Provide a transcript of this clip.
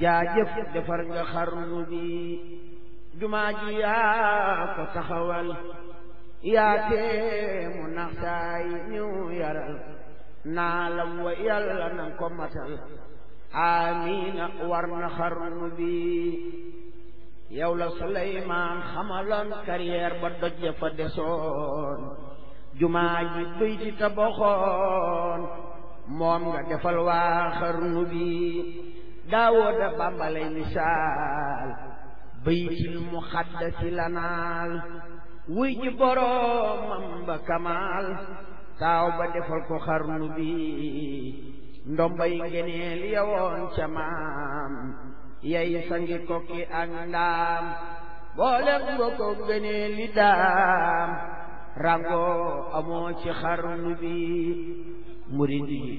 jaajëf defar nga xarnu bi jumaa ji yaa ko taxawal yaa tee mu naxtaay ñu yaral naa la wa yàlla nan ko matal amiina war na xarnu bi yow la Suleymaan xamaloon carrière ba doj ya fa desoon jumaa ji bëy ci tabaxoon moom nga defal waa xarnu bi daawooda bàmbalay misaal baytil muxaddasi lanaal wuy ji boroomam ba kamaal taaw ba defal ko xarnu bi ndombay ngeneel yawoon ca maam yay sangi kokki ak ndaam boolem nga ko ngeneel li daam rango amoo ci xarnu bi murid yi